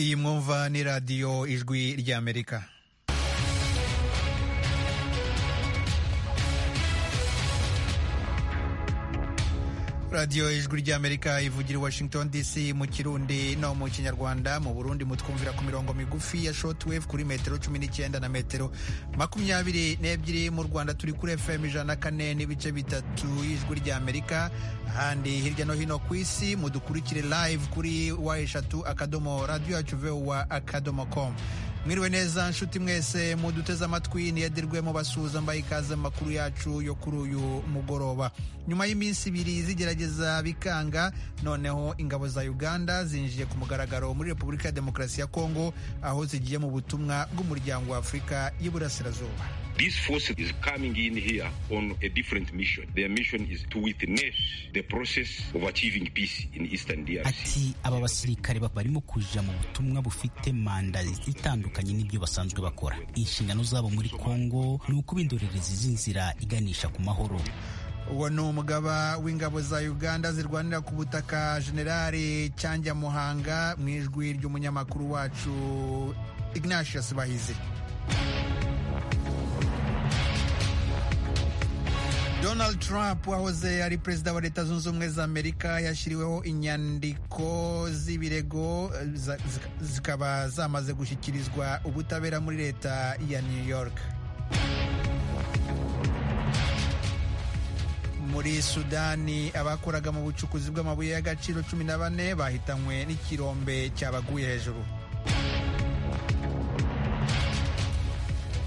iyi mwumva ni radiyo ijwi ry'amerika radiyo ijwi ry'amerika ivugira washington dc mu kirundi no mu kinyarwanda mu burundi mutwumvira ku mirongo migufi ya shortwave kuri metero cumi n'icyenda na metero makumyabiri n'ebyiri mu rwanda turi kuri fm ijana na kane n'ibice bitatu y'ijwi ry'amerika ahandi hirya no hino ku isi mudukurikire live kuri wa eshatu akadomo radiyo yacu vowa akadomo com mwiriwe neza nshuti mwese muduteze amatwi ntiyadirwe mu basuhuza mbaye ikaze amakuru yacu yo kuri uyu mugoroba nyuma y'iminsi ibiri zigerageza bikanga noneho ingabo za uganda zinjiye ku mugaragaro muri repubulika ya demokarasi ya kongo aho zigiye mu butumwa bw'umuryango wa afurika y'iburasirazuba These force is coming in here on a different mission. Their mission is to witness the process of achieving peace in Eastern DRC. ati aba basirikare ba- barimo kuja mu butumwa bufite manda itandukanye n'ibyo basanzwe bakora inshingano zabo muri kongo ni ukuba indorerezi z'inzira iganisha ku mahoro uwo ni umugaba w'ingabo za uganda zirwanira ku butaka generali cyangya muhanga mu ijwi ry'umunyamakuru wacu ignatius bahizi donald trump wahoze ari perezida wa leta zunze ubumwe za amerika yashyiriweho inyandiko z'ibirego eh, za- zika- zikaba zamaze gushyikirizwa ubutabera muri leta ya new york muri sudani abakoraga mu bucukuzi bw'amabuye y'agaciro cumi na bane bahitanywe n'ikirombe cyabaguye hejuru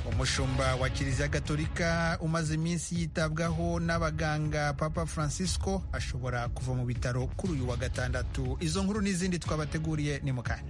umushumba wa kiliziya gatolika umaze iminsi yitabwaho n'abaganga papa francisco ashobora kuva mu bitaro kuri uyu wa gatandatu izo nkuru n'izindi twabateguriye ni mu kanya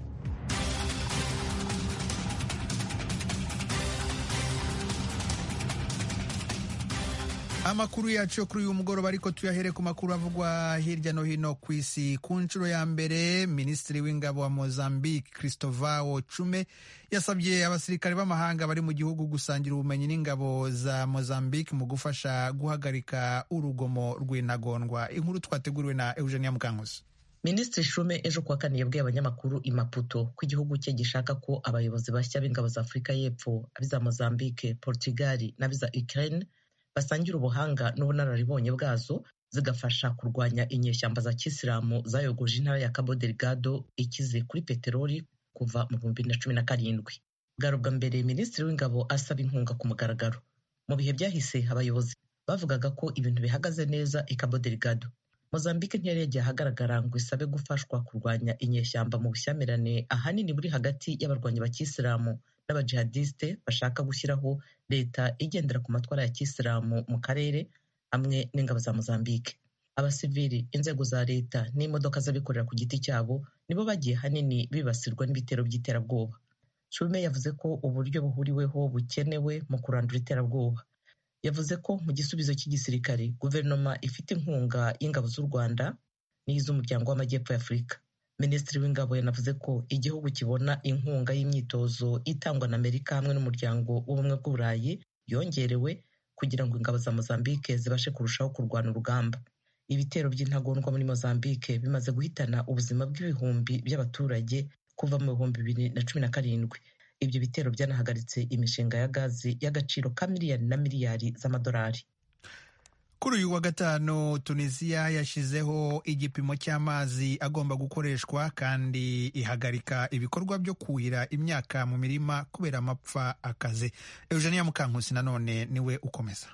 amakuru yacu yo kuri uyu mugoroba ariko tuyahere ku makuru avugwa hirya no hino ku isi ku nshuro ya mbere minisitiri w'ingabo wa mozambique christovao cume yasabye abasirikare b'amahanga bari mu gihugu gusangira ubumenyi n'ingabo za mozambique mu gufasha guhagarika urugomo rw'intagondwa inkuru twateguriwe na eugenia mukankuzi minisitiri shume ejo kuwa kane yabwiye abanyamakuru i maputo ko igihugu cye gishaka ko abayobozi bashya b'ingabo za afurika y'epfo abiza mozambique portugal n'abiza ukraine basangira ubuhanga n'ubunararibonye bwazo zigafasha kurwanya inyeshyamba za kisilamu zayogoje intara ya cabo delgado ikize kuri peteroli kuva mu bihumbi bibiri na cumi na karindwi bwa bwa mbere minisitiri w'ingabo asaba inkunga ku mugaragaro mu bihe byahise abayobozi bavugaga ko ibintu bihagaze neza i cabo delgado Mozambique ntiyari yagiye ahagaragara ngo isabe gufashwa kurwanya inyeshyamba mu bushyamirane ahanini buri hagati y'abarwanyi ba kisilamu n'abajihadiste bashaka gushyiraho leta igendera ku matwara ya kisilamu mu karere hamwe n'ingabo za Mozambique. Abasivili, inzego za leta n'imodoka z'abikorera ku giti cyabo nibo bagiye ahanini bibasirwa n'ibitero by'iterabwoba. Shume yavuze ko uburyo buhuriweho bukenewe mu kurandura iterabwoba. yavuze ko mu gisubizo cy'igisirikare guverinoma ifite inkunga y'ingabo z'u rwanda n'iz'umuryango w'amajyepfo y'afurika minisitiri w'ingabo yanavuze ko igihugu kibona inkunga y'imyitozo itangwa na amerika hamwe n'umuryango w'ubumwe bw'uburayi yongerewe kugira ngo ingabo za mozambique zibashe kurushaho kurwana urugamba ibitero by'intagondwa muri mozambique bimaze guhitana ubuzima bw'ibihumbi by'abaturage kuva mu bihumbi bibiri na cumi na karindwi ibyo bitero byanahagaritse imishinga ya gazi y'agaciro ka miliyari na miliyari z'amadolari Kuri uyu wa gatanu Tunisia yashyizeho igipimo cy'amazi agomba gukoreshwa kandi ihagarika ibikorwa byo kuhira imyaka mu mirima kubera amapfa akaze. Eugenia Mukankusi nanone niwe ukomeza.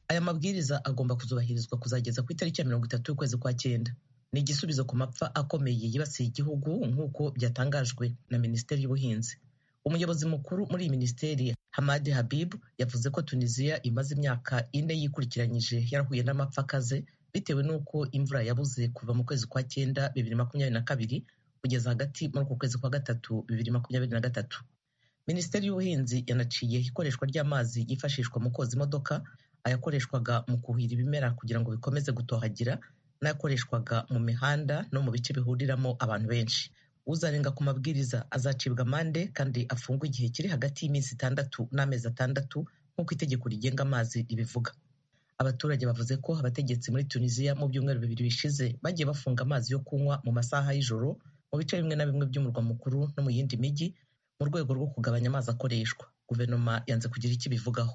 aya mabwiriza agomba kuzubahirizwa kuzageza ku itariki ya mirongo itatu y'ukwezi kwa cyenda ni igisubizo ku mapfa akomeye yibasiye igihugu nk'uko byatangajwe na minisiteri y'ubuhinzi umuyobozi mukuru muri iyi minisiteri hamadi habib yavuze ko tunisiya imaze imyaka ine yikurikiranyije yarahuye n'amapfa akaze bitewe n'uko imvura yabuze kuva mu kwezi kwa cyenda bibiri makumyabiri na kabiri kugeza hagati muri uku kwezi kwa gatatu bibiri makumyabiri na gatatu minisiteri y'ubuhinzi yanaciye ikoreshwa ry'amazi yifashishwa mu koza imodoka ayakoreshwaga mu kuhira ibimera kugira ngo bikomeze gutohagira n'ayakoreshwaga mu mihanda no mu bice bihuriramo abantu benshi uzarenga ku mabwiriza azacibwa amande kandi afungwe igihe kiri hagati y'iminsi itandatu n'amezi atandatu nk'uko itegeko rigenga amazi ribivuga abaturage bavuze ko abategetsi muri tunisiya mu byumweru bibiri bishize bagiye bafunga amazi yo kunywa mu masaha y'ijoro mu mu bice bimwe na bimwe by'umurwa mukuru no mu yindi mijyi mu rwego rwo kugabanya amazi akoreshwa guverinoma yanze kugira icyo ibivugaho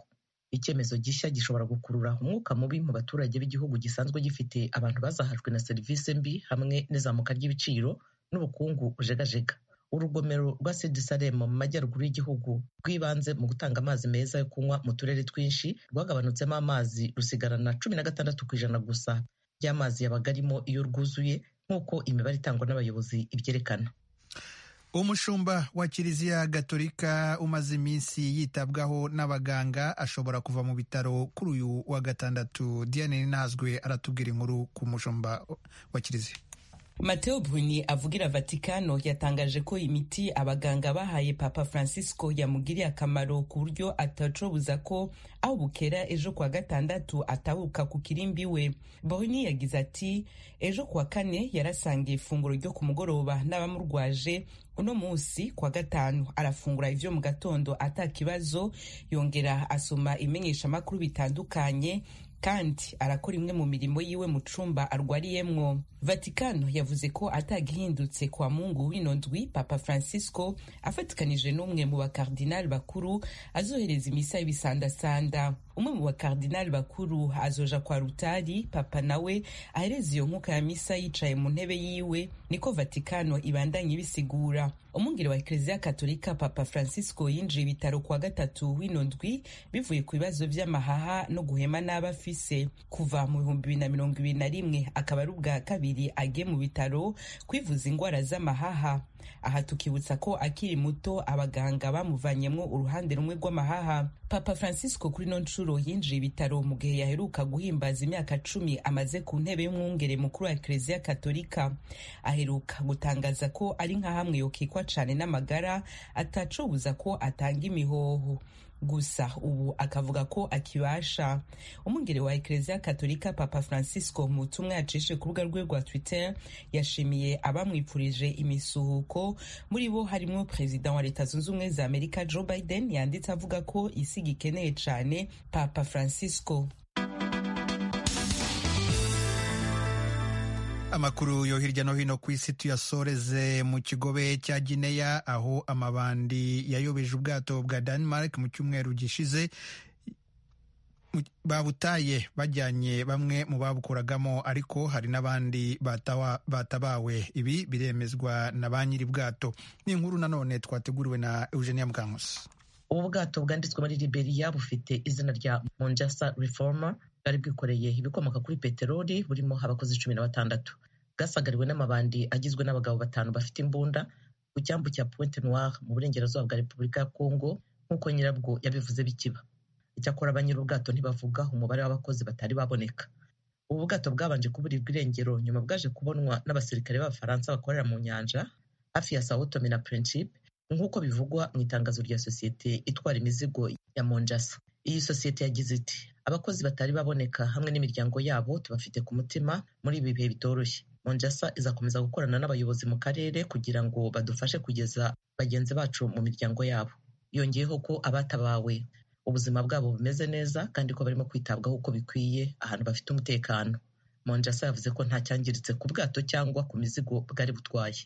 icyemezo gishya gishobora gukurura umwuka mubi mu baturage b'igihugu gisanzwe gifite abantu bazahajwe na serivisi mbi hamwe n'izamuka ry'ibiciro n'ubukungu bujegajega urugomero rwa sidi salemu mu majyaruguru y'igihugu rw'ibanze mu gutanga amazi meza yo kunywa mu turere twinshi rwagabanutsemo amazi rusigarana cumi na gatandatu ku ijana gusa ry'amazi yabaga arimo iyo rwuzuye nk'uko imibare itangwa n'abayobozi ibyerekana umushumba wa kiliziya gatolika umaze iminsi yitabwaho n'abaganga ashobora kuva mu bitaro kuri uyu wa gatandatu diane nazwe aratubwira inkuru ku mushumba wa kiliziya Mateo Bruni avugira Vatikano yatangaje ko imiti abaganga bahaye Papa Francisco yamugiriye akamaro ku buryo atacobuza ko aho bukera ejo kuwa gatandatu atahuka ku kirimbi we. Bruni yagize ati ejo kuwa kane yarasangiye ifunguro ryo ku mugoroba n'abamurwaje uno munsi kwa gatanu arafungura ivyo mu gatondo ata kibazo yongera asoma imenyeshamakuru bitandukanye kandi arakora imwe mu mirimo yiwe mu cumba arwariyemwo vatikano yavuze ko atagihindutse kwa mungu w'ino ndwi papa francisco afatikanije n'umwe mu bakardinali bakuru azohereza imisa y'ibisandasanda umwe mu bakardinali bakuru azoja kwa rutari papa nawe ahereza iyo nkuka ya misa yicaye mu ntebe yiwe niko vatikano ibandanye ibisigura umwungere wa ekleziya katolika papa francisco yinjiye ibitaro kwa gatatu w'ino ndwi bivuye ku bibazo vy'amahaha no guhema n'abafise kuva mu bihumbi bibiri na mirongo ibiri na rimwe akaba ari ubwa kabiri agiye mu bitaro kwivuza indwara z'amahaha aha tukibutsa ko akiri muto abaganga bamuvanyemwo uruhande rumwe rw'amahaha papa francisco kuri no nshuro yinjiye ibitaro mu gihe yaheruka guhimbaza imyaka cumi amaze ku ntebe y'umwungere mukuru wa ekleziya katolika aheruka gutangaza ko ari nka hamwe yokikwa cane n'amagara atacobuza ko atanga imihoho gusa ubu akavuga ko akibasha umwungere wa ekleziya katolika papa francisco mu butumwa yacishe ku rubuga rwe rwa twitter yashimiye abamwipfurije imisuhuko muri bo harimo perezida wa leta zunze ubumwe za amerika joe biden yanditse avuga ko isi gikeneye cyane papa francisco amakuru yo hirya no hino ku isi tuyasoreze mu kigobe cya gineya aho amabandi yayobeje ubwato bwa denmark mu cyumweru gishize babutaye bajyanye bamwe mu babukoragamo ariko hari n'abandi batabawe ibi biremezwa na ba nyiri bwato ni inkuru nanone twateguriwe na eugenia mukankusi ubu bwato bwanditswe muri liberiya bufite izina rya monjasa reforma bwari bwikoreye ibikomoka kuri peteroli burimo abakozi cumi na batandatu bwasagariwe n'amabandi agizwe n'abagabo batanu bafite imbunda ku cyambu cya pointe noire mu burengerazuba bwa repubulika ya kongo nk'uko nyirabwo yabivuze bikiba icyakora ba nyir'ubwato ntibavuga umubare w'abakozi batari baboneka ubu bwato bwabanje kuburirwa irengero nyuma bwaje kubonwa n'abasirikare b'abafaransa bakorera mu nyanja hafi ya sao tome na principe nk'uko bivugwa mu itangazo rya sosiyete itwara imizigo ya monjasa iyi sosiyete yagize iti abakozi batari baboneka hamwe n'imiryango yabo tubafite ku mutima muri ibi bihe bitoroshye monjasa izakomeza gukorana n'abayobozi mu karere kugira ngo badufashe kugeza bagenzi bacu mu miryango yabo yongeyeho ko abatabawe ubuzima bwabo bumeze neza kandi ko barimo kwitabwaho uko bikwiye ahantu bafite umutekano monjasa yavuze ko nta cyangiritse ku bwato cyangwa ku mizigo bwari butwaye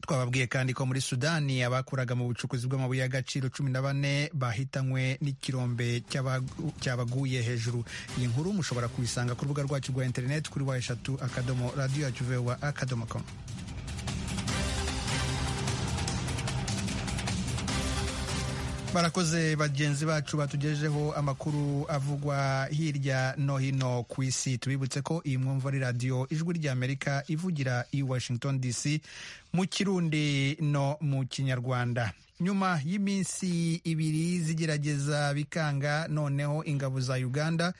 twababwiye kandi ko muri sudani abakoraga mu bucukuzi bw'amabuye y'agaciro cumi na bane bahitanywe n'ikirombe cyabaguye hejuru iyi nkuru mushobora kubisanga ku rubuga rwacu rwa interineti kuri wa eshatu akadomo radiyo yacu vewa akadomo komu barakoze bagenzi bacu batugejejeho amakuru avugwa hirya no hino ku isi tubibutse ko iyi mwumva ari radiyo ijwi ry'amerika ivugira i washington dc mu kirundi no mu kinyarwanda nyuma y'iminsi ibiri zigerageza bikanga noneho ingabo za uganda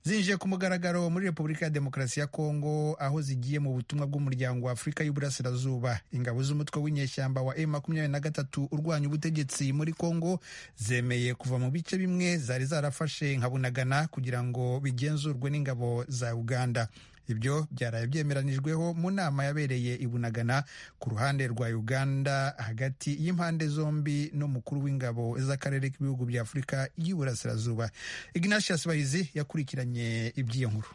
zinjiye ku mugaragaro muri repubulika ya demokarasi ya kongo aho zigiye mu butumwa bw'umuryango wa afurika y'uburasirazuba ingabo z'umutwe w'inyeshyamba wa m makumyabiri na gatatu urwanya ubutegetsi muri kongo zemeye kuva mu bice bimwe zari zarafashe nka bunagana kugira ngo bigenzurwe n'ingabo za uganda ibyo byaraye byemeranijweho mu nama yabereye i bunagana ku ruhande rwa uganda hagati y'impande zombi n'umukuru w'ingabo z'akarere k'ibihugu bya afurika y'uburasirazuba ignatius bahizi yakurikiranye iby'iyo nkuru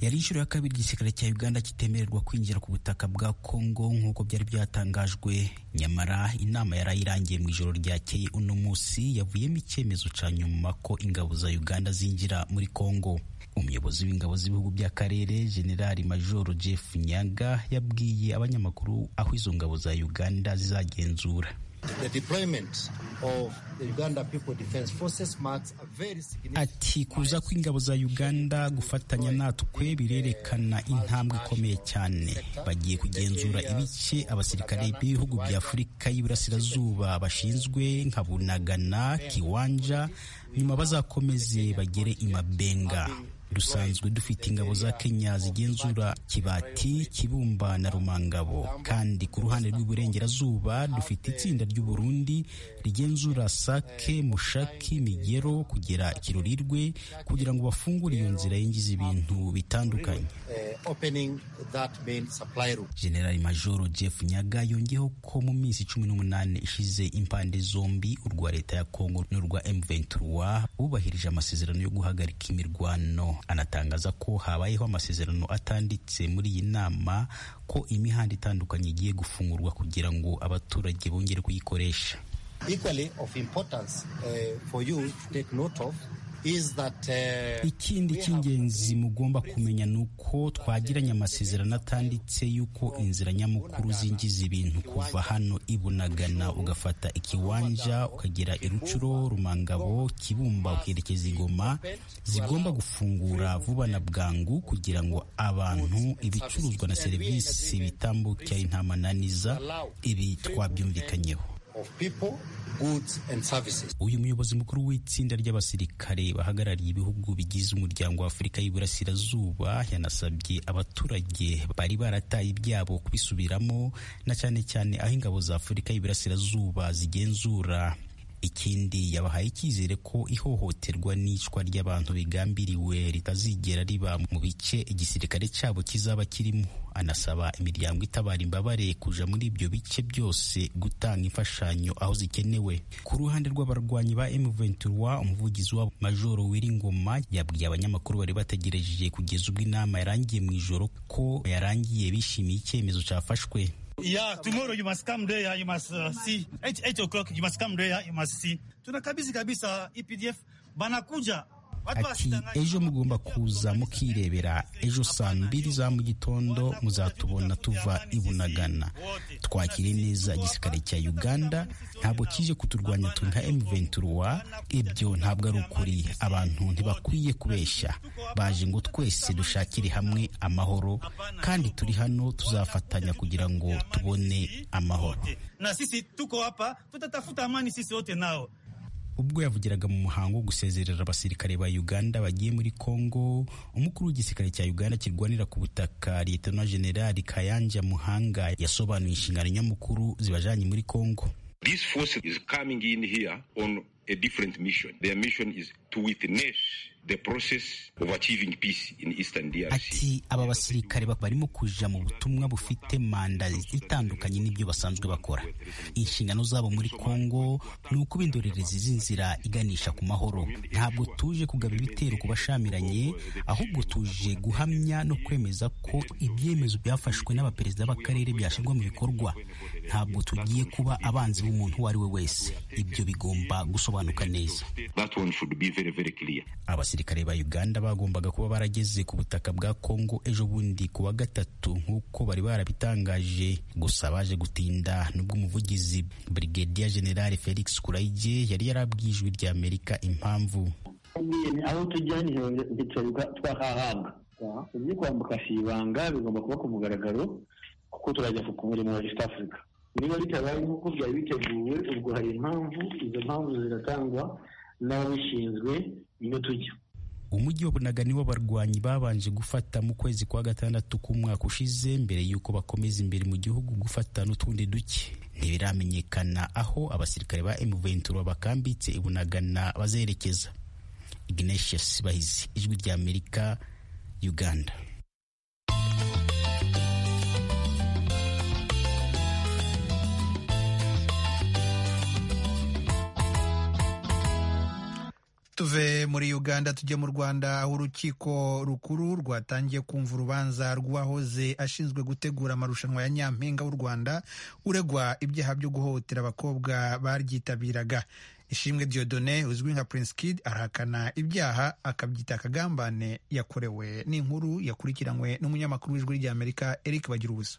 yari inshuro ya kabiri igisirikare cya uganda kitemererwa kwinjira ku butaka bwa kongo nk'uko byari byatangajwe nyamara inama yari irangiye mu ijoro ryakeye uno munsi yavuyemo icyemezo cya nyuma ko ingabo za uganda zinjira muri kongo umuyobozi w'ingabo z'ibihugu by'akarere generali majoro jeff nyaga yabwiye abanyamakuru aho izo ngabo za uganda zizagenzura ati kuza kw'ingabo za uganda gufatanya natwe birerekana intambwe ikomeye cyane bagiye kugenzura ibice abasirikare b'ibihugu bya afurika y'iburasirazuba bashinzwe nka bunagana kiwanja nyuma bazakomeze bagere imabenga dusanzwe dufite ingabo za kenya zigenzura kibati kibumba na rumangabo kandi ku ruhande rw'iburengerazuba dufite itsinda ry'uburundi rigenzura sake mushaki migero kugera kirurirwe kugira ngo bafungure iyo nzira yinjiza ibintu bitandukanye generali majoro jeff nyaga yongeyeho ko mu minsi cumi n'umunani ishize impande zombi urwa leta ya kongo n'urwa m23 bubahirije amasezerano yo guhagarika imirwano anatangaza ko habayeho amasezerano atanditse muri iyi nama ko imihanda itandukanye igiye gufungurwa kugira ngo abaturage bongere kuyikoresha ikindi cy'ingenzi mugomba kumenya ni uko twagiranye amasezerano atanditse y'uko inzira nyamukuru zinjiza ibintu kuva hano ibunagana ugafata ikiwanja ukagera irucuro rumangabo kibumba ukerekeza igoma zigomba gufungura vuba na bwangu kugira ngo abantu ibicuruzwa na serivisi bitambukira intamananiza ibi twabyumvikanyeho Of people, goods and services. uyu muyobozi mukuru w'itsinda ry'abasirikare bahagarariye ibihugu bigize umuryango wa afurika y'iburasirazuba yanasabye abaturage bari barataye ibyabo kubisubiramo na cyane cyane aho ingabo za afurika y'iburasirazuba zigenzura ikindi yabahaye icyizere ko ihohoterwa n'icwa ry'abantu bigambiriwe ritazigera riba mu bice igisirikare cyabo kizaba kirimo anasaba imiryango itabara imbabare kuja muri ibyo bice byose gutanga imfashanyo aho zikenewe ku ruhande rw'abarwanyi ba M23 umuvugizi wa majoro Wiringoma yabwiye abanyamakuru bari bategereje kugeza ubwo inama yarangiye mu ijoro ko yarangiye bishimiye icyemezo cyafashwe Yeah, tomorrow you must come there, you must uh, see. 8, 8 o'clock, you must come there, you must see. Tunakabisi kabisa EPDF, banakuja ati ejo mugomba kuza mukirebera ejo saa mbiri za mu gitondo muzatubona tuva ibunagana twakire neza igisirikare cya uganda ntabwo kije kuturwanya twe nka m23 ibyo ntabwo ari ukuri abantu ntibakwiye kubeshya baje ngo twese dushakire hamwe amahoro kandi turi hano tuzafatanya kugira ngo tubone amahoro na sisi tuko hapa tutatafuta amani sisi wote nao ubwo yavugiraga mu muhango wo gusezerera abasirikare ba uganda bagiye muri congo umukuru w'igisirikare cya uganda kirwanira ku butaka liyetona generali kayanja muhanga yasobanuye inshingano nyamukuru zibajanye muri congo This force is coming in here on a different mission. Their mission is to witness the process of achieving peace in Eastern DRC. Ati aba basirikare barimo kuja mu butumwa bufite manda itandukanye n'ibyo basanzwe bakora. Inshingano zabo muri Kongo ni ukuba indorerezi z'inzira iganisha ku mahoro. Ntabwo tuje kugaba ibitero ku bashamiranye, ahubwo tuje guhamya no kwemeza ko ibyemezo byafashwe n'abaperezida b'akarere byashyirwa mu bikorwa. Ntabwo tugiye kuba abanzi b'umuntu uwo ari we wese. Ibyo bigomba gusobanuka neza. That one should be very very clear. abasirikare ba uganda bagombaga kuba barageze ku butaka bwa kongo ejo bundi ku wa gatatu nk'uko bari barabitangaje gusa baje gutinda nubwo umuvugizi brigadier general felix kurayige yari yarabwiye ijwi rya amerika impamvu aho tujya ntitwirirwa twahahabwa ibyo kwambuka si ibanga bigomba kuba ku mugaragaro kuko turajya ku murimo wa east africa niba bitabaye nk'uko byari biteguwe ubwo hari impamvu izo mpamvu ziratangwa n'ababishinzwe niyo tujya umujyi wa bunaga niwo abarwanyi babanje gufata mu kwezi kwa gatandatu k'umwaka ushize mbere y'uko bakomeza imbere mu gihugu gufata n'utundi duke ntibiramenyekana aho abasirikare ba M23 bakambitse ibunagana bazerekeza Ignatius Bahizi ijwi rya Amerika Uganda tuve muri uganda tujye mu rwanda aho urukiko rukuru rwatangiye kumva urubanza rw'uwahoze ashinzwe gutegura amarushanwa ya nyampinga w'u rwanda uregwa ibyaha byo guhohotera abakobwa baryitabiraga ishimwe diodone uzwi nka prince kid arahakana ibyaha akabyita akagambane yakorewe n'inkuru yakurikiranywe n'umunyamakuru w'ijwi ry'amerika eric bagira ubusa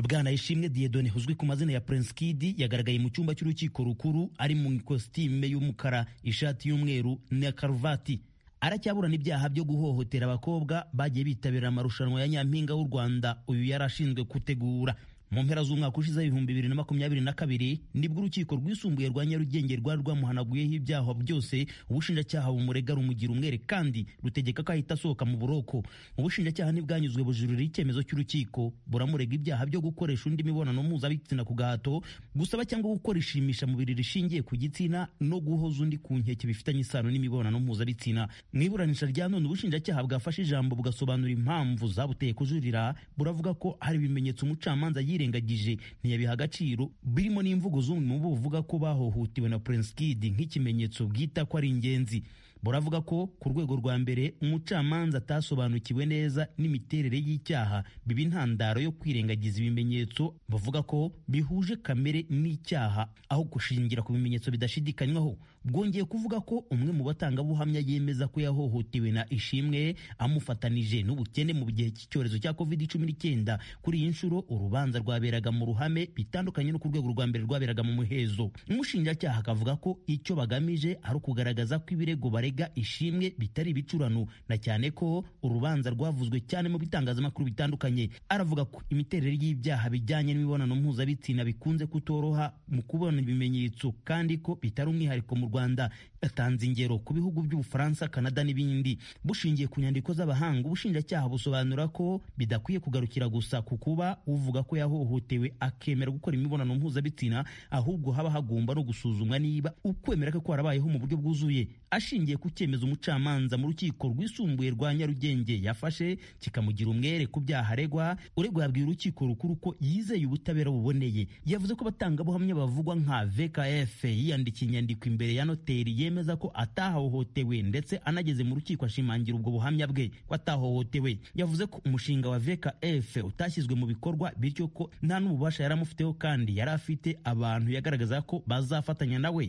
bwana ishimwe diedone uzwi ku mazina ya prince kidi yagaragaye mu cyumba cy'urukiko rukuru ari mu ikositime y'umukara ishati y'umweru na karuvati aracyaburana ibyaha byo guhohotera abakobwa bagiye bitabira amarushanwa ya nyampinga w'u rwanda uyu yari ashinzwe gutegura mu mpera z'umwaka ushize ibihumbi bibiri na makumyabiri na kabiri nibwo urukiko rwisumbuye rwa nyarugenge rwari rwamuhanaguyeho ibyaha byose ubushinjacyaha bumurega rumugira umwere kandi rutegeka ko ahita asohoka mu buroko ubushinjacyaha ntibwanyuzwe bujurira icyemezo cy'urukiko buramurega ibyaha byo gukoresha undi mibonano mpuzabitsina ku gahato gusaba cyangwa gukora ishimisha mubiri rishingiye ku gitsina no guhoza undi ku nkeke bifitanye isano n'imibonano mpuzabitsina mu iburanisha rya none ubushinjacyaha bwafashe ijambo bugasobanura impamvu zabuteye kujurira buravuga ko hari ibimenyetso umucamanza yirengagije ntiyabiha agaciro birimo n'imvugo z'umwe mu bo buvuga ko bahohotewe na Prince Kid nk'ikimenyetso bwita ko ari ingenzi buravuga ko ku rwego rwa mbere umucamanza atasobanukiwe neza n'imiterere y'icyaha biba intandaro yo kwirengagiza ibimenyetso bavuga ko bihuje kamere n'icyaha aho gushingira ku bimenyetso bidashidikanywaho bwongeye kuvuga ko umwe mu batangabuhamya yemeza ko yahohotewe na ishimwe amufatanije n'ubukene mu gihe cy'icyorezo cya covid cumi n'icyenda kuri iyi nshuro urubanza rwaberaga mu ruhame bitandukanye no ku rwego rwa mbere rwaberaga mu muhezo umushinjacyaha akavuga ko icyo bagamije ari ukugaragaza ko ibirego bare barega ishimwe bitari ibicurano na cyane ko urubanza rwavuzwe cyane mu bitangazamakuru bitandukanye aravuga ko imiterere y'ibyaha bijyanye n'imibonano mpuzabitsina bikunze kutoroha mu kubona ibimenyetso kandi ko bitari umwihariko mu rwanda yatanze ingero ku bihugu by'ubufaransa kanada n'ibindi bushingiye ku nyandiko z'abahanga ubushinjacyaha busobanura ko bidakwiye kugarukira gusa ku kuba uvuga ko yahohotewe akemera gukora imibonano mpuzabitsina ahubwo haba hagomba no gusuzumwa niba ukwemera ko kwarabayeho mu buryo bwuzuye ashingiye ku cyemezo umucamanza mu rukiko rwisumbuye rwa nyarugenge yafashe kikamugira umwere ku byaha aregwa uregwa yabwiye urukiko rukuru ko yizeye ubutabera buboneye yavuze ko abatangabuhamya bavugwa nka vkf yiyandikiye inyandiko imbere ya noteri yemeza ko atahohotewe ndetse anageze mu rukiko ashimangira ubwo buhamya bwe ko atahohotewe yavuze ko umushinga wa vkf utashyizwe mu bikorwa bityo ko nta n'ububasha yari amufiteho kandi yari afite abantu yagaragaza ko bazafatanya nawe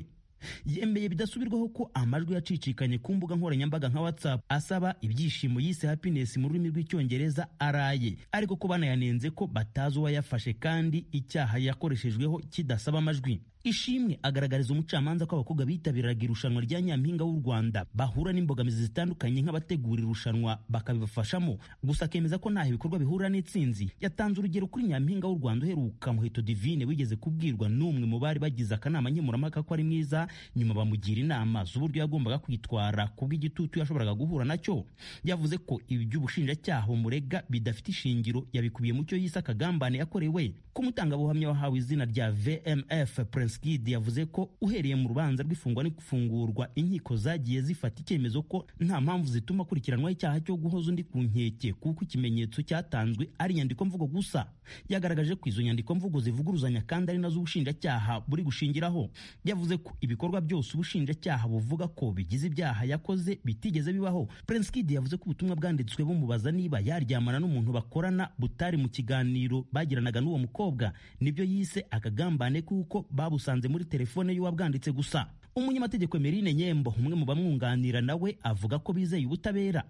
yemeye bidasubirwaho ko amajwi yacicikanye ku mbuga nkoranyambaga nka whatsapp asaba ibyishimo yise happiness mu rurimi rw'icyongereza araye ariko ko banayanenze ko batazi uwayafashe kandi icyaha yakoreshejweho kidasaba amajwi ishimwe agaragariza umucamanza ko abakobwa bitabiraga irushanwa rya nyampinga w'u rwanda bahura n'imbogamizi zitandukanye nk'abategura irushanwa bakabibafashamo gusa akemeza ko ntaho ibikorwa bihurira n'itsinzi yatanze urugero kuri nyampinga w'u rwanda uheruka muheto divine wigeze kubwirwa n'umwe mu bari bagize akanama nkemurampaka ko ari mwiza nyuma bamugira inama z'uburyo yagombaga kwitwara ku bw'igitutu yashoboraga guhura nacyo yavuze ko iby'ubushinjacyaha bumurega bidafite ishingiro yabikubiye mu cyo yise akagambane yakorewe ko umutangabuhamya wahawe izina rya vmf Prince Kid yavuze ko uhereye mu rubanza rw'ifungwa n'ifungurwa inkiko zagiye zifata icyemezo ko nta mpamvu zituma akurikiranwaho icyaha cyo guhoza undi ku nkeke kuko ikimenyetso cyatanzwe ari inyandiko mvugo gusa yagaragaje ko izo nyandiko mvugo zivuguruzanya kandi ari nazo ubushinjacyaha buri gushingiraho yavuze ko ibikorwa byose ubushinjacyaha buvuga ko bigize ibyaha yakoze bitigeze bibaho Prince Kid yavuze ko ubutumwa bwanditswe bumubaza niba yaryamana n'umuntu bakorana butari mu kiganiro bagiranaga n'uwo mukobwa nibyo yise akagambane kuko babu babusanze muri telefone y'uwabwanditse gusa umunyamategeko Emerine Nyembo umwe mu bamwunganira nawe avuga ko bizeye ubutabera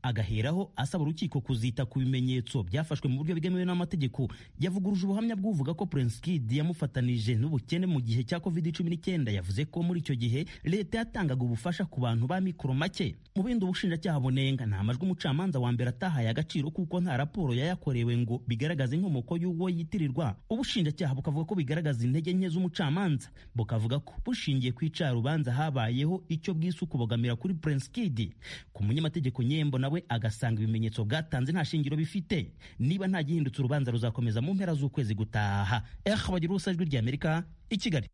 agaheraho asaba urukiko kuzita ku bimenyetso byafashwe mu buryo bwemewe n'amategeko yavuguruje ubuhamya bw'uvuga ko Prince Kid yamufatanije n'ubukene mu gihe cya COVID-19 yavuze ko muri icyo gihe leta yatangaga ubufasha ku bantu ba mikoro make mu bindi ubushinjacyaha bunenga nta majwi umucamanza wa mbere atahaye agaciro kuko nta raporo yayakorewe ngo bigaragaze inkomoko y'uwo yitirirwa ubushinjacyaha bukavuga ko bigaragaza intege nke z'umucamanza bukavuga ko bushingiye ku icarubanza habayeho icyo bwise ukubogamira kuri Prince Kid ku munyamategeko nye igihembo nawe agasanga ibimenyetso bwatanze nta shingiro bifite niba nta gihindutse urubanza ruzakomeza mu mpera z'ukwezi gutaha eh bagira ubusa ijwi ry'amerika i kigali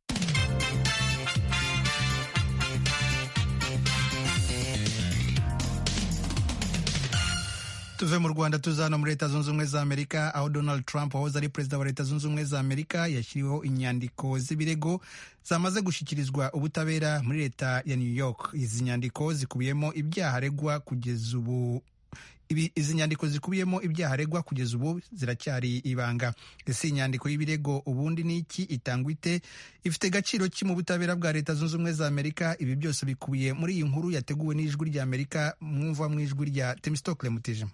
tuve mu rwanda tuzana muri leta zunze ubumwe za amerika aho donald trump wahoze ari perezida wa leta zunze ubumwe za amerika yashyiriweho inyandiko z'ibirego zamaze gushyikirizwa ubutabera muri leta ya new york izi nyandiko zikubiyemo ibyaha aregwa kugeza ubu izi nyandiko zikubiyemo ibyaha aregwa kugeza ubu ziracyari ibanga ese iyi nyandiko y'ibirego ubundi ni iki itangwa ite ifite agaciro ki mu butabera bwa leta zunze ubumwe za amerika ibi byose bikubiye muri iyi nkuru yateguwe n'ijwi rya amerika mwumva mu ijwi rya temisitokule mutijima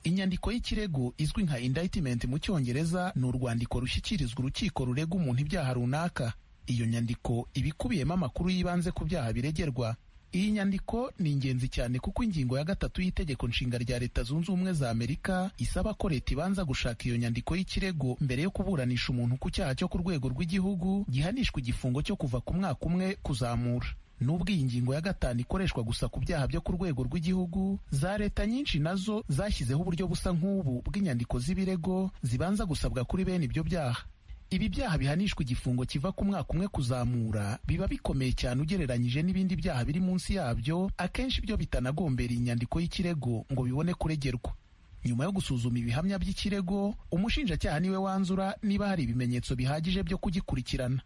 inyandiko y'ikirego izwi nka indictment mu cyongereza ni urwandiko rushyikirizwa urukiko rurega umuntu ibyaha runaka iyo nyandiko iba ikubiyemo amakuru y'ibanze ku byaha biregerwa iyi nyandiko ni ingenzi cyane kuko ingingo ya gatatu y'itegeko nshinga rya leta zunze ubumwe za amerika isaba ko leta ibanza gushaka iyo nyandiko y'ikirego mbere yo kuburanisha umuntu ku cyaha cyo ku rwego rw'igihugu gihanishwa igifungo cyo kuva ku mwaka umwe kuzamura nubwo iyi ngingo ya gatanu ikoreshwa gusa ku byaha byo ku rwego rw'igihugu za leta nyinshi nazo zashyizeho uburyo busa nk'ubu bw'inyandiko z'ibirego zibanza gusabwa kuri bene ibyo byaha ibi byaha bihanishwa igifungo kiva ku mwaka umwe kuzamura biba bikomeye cyane ugereranyije n'ibindi byaha biri munsi yabyo akenshi byo bitanagombera inyandiko y'ikirego ngo bibone kuregerwa nyuma yo gusuzuma ibihamya by'ikirego umushinjacyaha niwe wanzura niba hari ibimenyetso bihagije byo kugikurikirana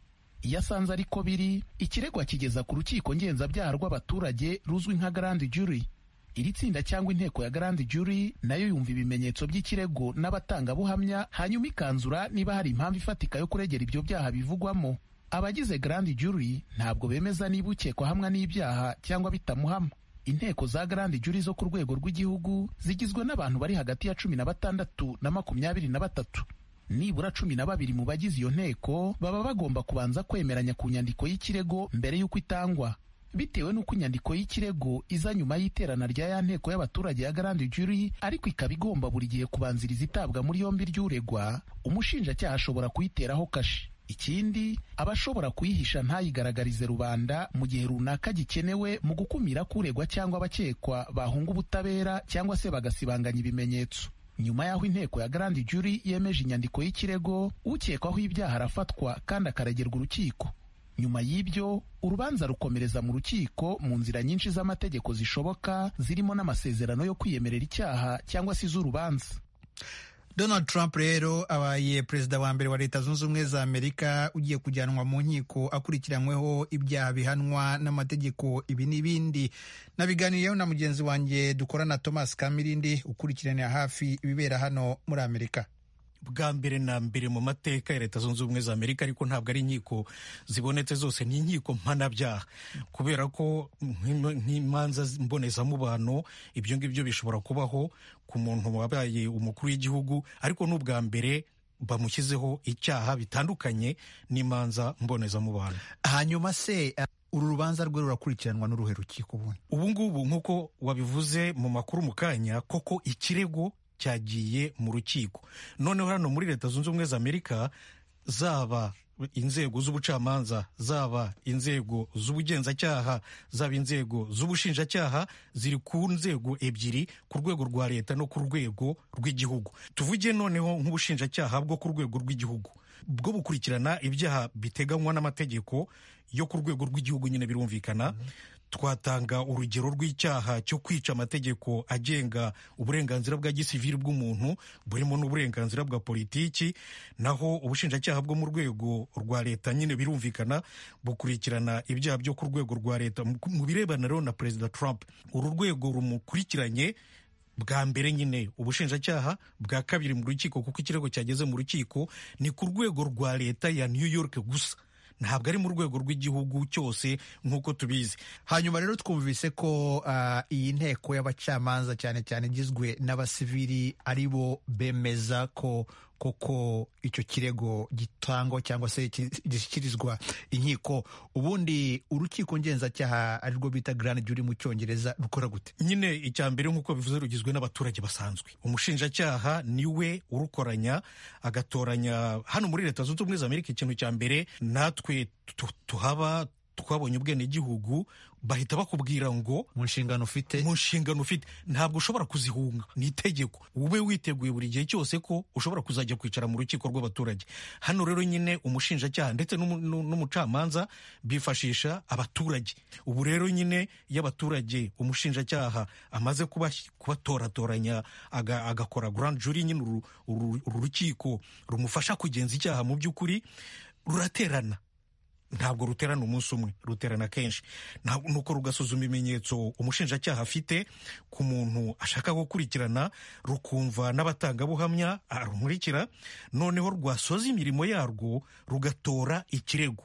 iyo asanze ariko biri ikirego akigeza ku rukiko ngenzabyaha rw'abaturage ruzwi nka garandi juri iri tsinda cyangwa inteko ya garandi juri nayo yumva ibimenyetso by'ikirego n'abatangabuhamya hanyuma ikanzura niba hari impamvu ifatika yo kuregera ibyo byaha bivugwamo abagize garandi juri ntabwo bemeza niba ukekwa hamwe n'ibyaha cyangwa bitamuhama inteko za garandi juri zo ku rwego rw'igihugu zigizwe n'abantu bari hagati ya cumi na batandatu na makumyabiri na batatu nibura cumi na babiri mu bagize iyo nteko baba bagomba kubanza kwemeranya ku nyandiko y'ikirego mbere y'uko itangwa bitewe n'uko inyandiko y'ikirego iza nyuma y'iterana rya ya nteko y'abaturage ya garandi juri ariko ikaba igomba buri gihe kubanziriza itabwa muri yombi ry'uregwa umushinjacyaha ashobora kuyiteraho kashi ikindi aba ashobora kuyihisha ntayigaragarize rubanda mu gihe runaka gikenewe mu gukumira ko uregwa cyangwa abakekwa bahunga ubutabera cyangwa se bagasibanganya ibimenyetso nyuma y'aho inteko ya garandi juri yemeje inyandiko y'ikirego ukekwaho ibyaha arafatwa kandi akaregerwa urukiko nyuma y'ibyo urubanza rukomereza mu rukiko mu nzira nyinshi z'amategeko zishoboka zirimo n'amasezerano yo kwiyemerera icyaha cyangwa se iz'urubanza donald trump rero abaye perezida wa mbere wa leta zunze ubumwe za amerika ugiye kujyanwa mu nkiko akurikiranyweho ibyaha bihanwa n'amategeko ibi n'ibindi nabiganiriyeho na mugenzi wanjye dukorana thomas kamirindi ukurikiranira hafi ibibera hano muri amerika bwa mbere na mbere mu mateka ya leta zunze ubumwe za amerika ariko ntabwo ari inkiko zibonetse zose ni inkiko mpanabyaha kubera ko nk'imanza mbonezamubano ibyo ngibyo bishobora kubaho ku muntu wabaye umukuru w'igihugu ariko n'ubwa mbere bamushyizeho icyaha bitandukanye n'imanza mbonezamubano hanyuma se uru rubanza rwe rurakurikiranwa n'uruhe rukiko ubundi ubu ngubu nk'uko wabivuze mu makuru mu kanya koko ikirego cyagiye mu rukiko noneho hano muri leta zunze ubumwe za amerika zaba inzego z'ubucamanza zaba inzego z'ubugenzacyaha zaba inzego z'ubushinjacyaha ziri ku nzego ebyiri ku rwego rwa leta no ku rwego rw'igihugu tuvuge noneho nk'ubushinjacyaha bwo ku rwego rw'igihugu bwo bukurikirana ibyaha biteganywa n'amategeko yo ku rwego rw'igihugu nyine birumvikana twatanga urugero rw'icyaha cyo kwica amategeko agenga uburenganzira bwa gisivili bw'umuntu burimo n'uburenganzira bwa politiki naho ubushinjacyaha bwo mu rwego rwa leta nyine birumvikana bukurikirana ibyaha byo ku rwego rwa leta mu birebana rero na perezida Trump uru rwego rumukurikiranye bwa mbere nyine ubushinjacyaha bwa kabiri mu rukiko kuko ikirego cyageze mu rukiko ni ku rwego rwa leta ya New York gusa ntabwo ari mu rwego rw'igihugu cyose nk'uko tubizi hanyuma rero twumvise ko uh, iyi nteko y'abacamanza cyane cyane igizwe n'abasivili ari bo bemeza ko koko icyo kirego gitangwa cyangwa se gishyikirizwa inkiko ubundi urukiko ngenzacyaha arirwo bita grand jury mu cyongereza rukora gute nyine icya mbere nk'uko bivuze rugizwe n'abaturage basanzwe umushinjacyaha niwe urukoranya agatoranya hano muri leta zunze ubumwe za amerika ikintu cya mbere natwe tuhaba twabonye ubwenegihugu bahita bakubwira ngo mu nshingano ufite mu nshingano ufite ntabwo ushobora kuzihunga ni itegeko ube witeguye buri gihe cyose ko ushobora kuzajya kwicara mu rukiko rw'abaturage hano rero nyine umushinjacyaha ndetse n'umu- n'u- n'umucamanza bifashisha abaturage ubu rero nyine iyo abaturage umushinjacyaha amaze kuba- kubatoratoranya aga- agakora grand jury nyine uru uru- uru rukiko rumufasha kugenza icyaha mu by'ukuri ruraterana ntabwo ruterana umunsi umwe ruterana kenshi Ntabwo- nuko rugasuzuma ibimenyetso umushinjacyaha afite ku muntu ashaka gukurikirana rukumva n'abatangabuhamya arumurikira noneho rwasoza imirimo yarwo rugatora ikirego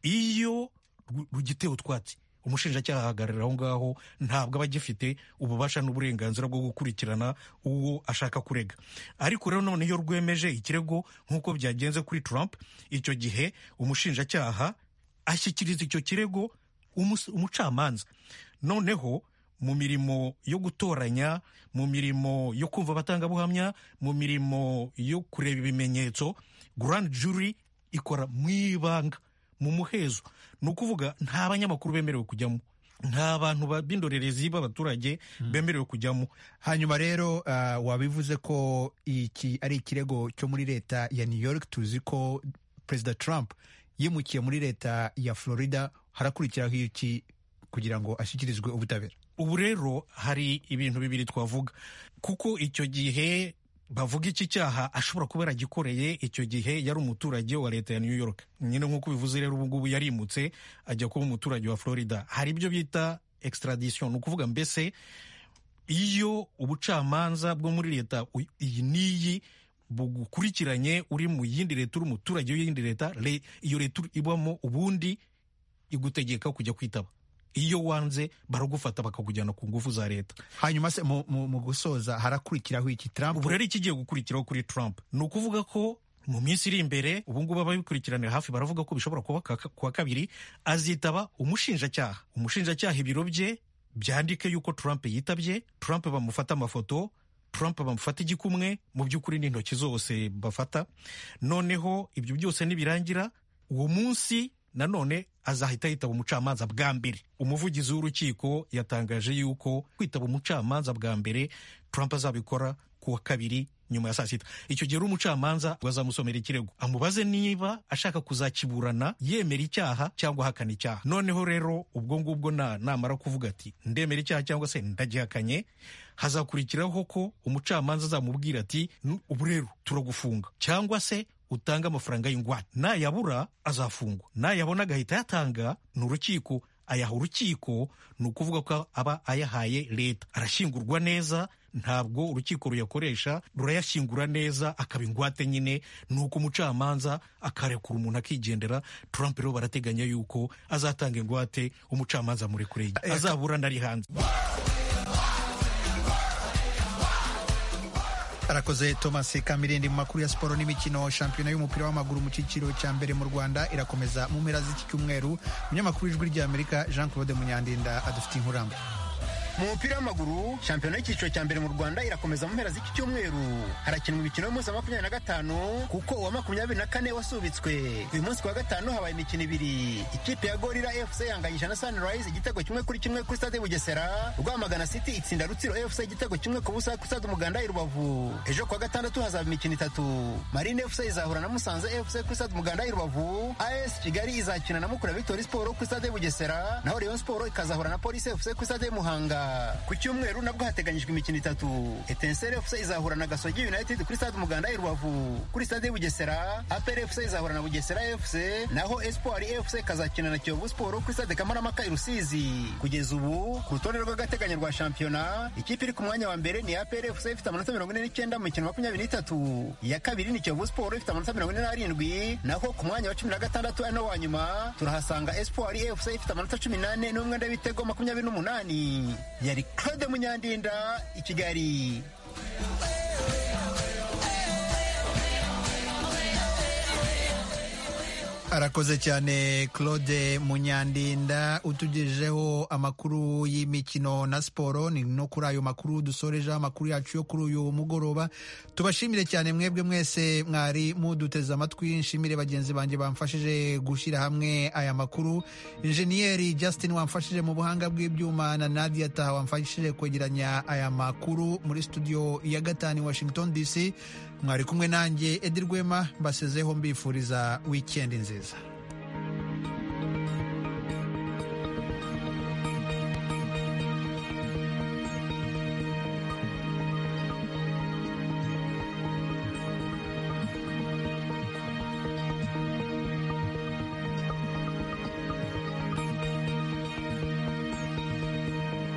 iyo ru- rugitewe utwatsi umushinjacyaha ahagarara aho ngaho ntabwo aba agifite ububasha n'uburenganzira bwo gukurikirana uwo ashaka kurega ariko rero none iyo rwemeje ikirego nk'uko byagenze kuri Trump icyo gihe umushinjacyaha ashyikiriza icyo kirego umus- umucamanza noneho mu mirimo yo gutoranya mu mirimo yo kumva abatangabuhamya mu mirimo yo kureba ibimenyetso grand jury ikora mu ibanga mu muhezo ni ukuvuga nta banyamakuru bemerewe kujyamo nta bantu ba- b'indorerezi b'abaturage bemerewe kujyamo hanyuma rero ah, wabivuze ko iki ari ikirego cyo muri leta ya new york tuzi ko perezida trump yimukiye muri leta ya florida harakurikiraho iki kugira ngo ashyikirizwe ubutabera ubu rero hari ibintu bibiri twavuga kuko icyo gihe bavuga iki cyaha ashobora kuba yaragikoreye icyo gihe yari umuturage wa leta ya new york nyine nk'uko bivuze rero ubu ngubu yarimutse ajya kuba umuturage wa florida hari ibyo bita extradition ni ukuvuga mbese iyo ubucamanza bwo muri leta u- iyi n'iyi bugukurikiranye uri mu yindi leta uri umuturage w'iyindi leta le- iyo leta ur- ibamo ubundi igutegeka kujya kwitaba iyo wanze baragufata bakakujyana ku ngufu za leta hanyuma se mu, mu, mu gusoza harakurikiraho iki trump ubu rero ikigiye gukurikiraho kuri trump ni ukuvuga ko mu minsi iri imbere ubungubu ababikurikiranira hafi baravuga ko bishobora kuba ka- ku wa kabiri azitaba umushinjacyaha umushinjacyaha ibiro bye byandike yuko trump yitabye trump bamufata amafoto trump bamufata igikumwe mu by'ukuri n'intoki zose bafata noneho ibyo byose nibirangira uwo munsi nanone azahita yitaba umucamanza bwa mbere umuvugizi w'urukiko yatangaje yuko kwitaba umucamanza bwa mbere trump azabikora ku wa kabiri nyuma ya saa sita icyo gihe uri umucamanza bazamusomera ikirego amubaze niba ashaka kuzakiburana yemera icyaha cyangwa ahakana icyaha noneho rero ubwo ngubwo na namara kuvuga ati ndemera icyaha cyangwa se ndagihakanye hazakurikiraho ko umucamanza azamubwira ati "Nu- ubu rero turagufunga cyangwa se utanga amafaranga y'ingwate nayabura azafungwa nayabona agahita yatanga ni urukiko ayaha urukiko ni ukuvuga ko aba ayahaye leta arashyingurwa neza ntabwo urukiko ruyakoresha rurayashyingura neza akaba ingwate nyine ni uko umucamanza akarekura umuntu akigendera trump rero barateganya yuko azatanga ingwate umucamanza murekure azaburana ari hanze arakoze thomas kamirindi mu makuru ya siporo n'imikino shampiyona y'umupira w'amaguru mu cyiciro cya mbere mu rwanda irakomeza mu mpera z'iki cyumweru umunyamakuru w'ijwi rya amerika jean claude munyandinda adufitiye inkuramba mu mupira w'amaguru shampiyona y'icyiciro cya mbere mu rwanda irakomeza mu mpera z'iki cyumweru harakinwa imikino y'umunsi wa makumyabiri na gatanu kuko uwa makumyabiri na kane wasubitswe uyu munsi kuwa gatanu habaye imikino ibiri ikipe ya gorira fc yanganyije na sunrise igitego kimwe kuri kimwe kuri stade bugesera rwamagana city itsinda rutsiro fc igitego kimwe ku busa kuri stade umuganda i rubavu ejo kuwa gatandatu hazaba imikino itatu marine fc izahura na musanze fc kuri stade umuganda i rubavu as kigali izakina na mukura victory sport kuri stade bugesera naho rayon sport ikazahura na police fc kuri stade muhanga ku cyumweru nabwo hateganyijwe imikino itatu etenseri fc izahura na gasogi united kuri stade umuganda i rubavu kuri stade bugesera apr fc izahura na bugesera fc naho espoir fc ikazakina na kiyovu sport kuri stade kamarampaka i rusizi kugeza ubu ku rutonde rw'agateganyo rwa shampiyona ikipe iri ku mwanya wa mbere ni apr fc ifite amanota mirongo ine n'icyenda mu mikino makumyabiri n'itatu iya kabiri ni kiyovu sport ifite amanota mirongo ine n'arindwi naho ku mwanya wa cumi na gatandatu ari nawo wa nyuma turahasanga espoir fc ifite amanota cumi n'ane n'umwenda w'ibitego makumyabiri n'umunani yari claude munyandinda i kigali arakoze cyane claude munyandinda utugejejeho amakuru y'imikino na siporo ni no kuri ayo makuru dusorejeho amakuru yacu yo kuri uyu mugoroba tubashimire cyane mwebwe mwese mwari muduteze amatwi nshimire bagenzi banjye bamfashije gushyira hamwe aya makuru injeniyeri justin wamfashije mu buhanga bw'ibyuma na nadia taha wamfashije kwegeranya aya makuru muri studio ya gatanu washington dc mwari kumwe nanjye edirwema mbasezeho mbifuriza wikendi nziza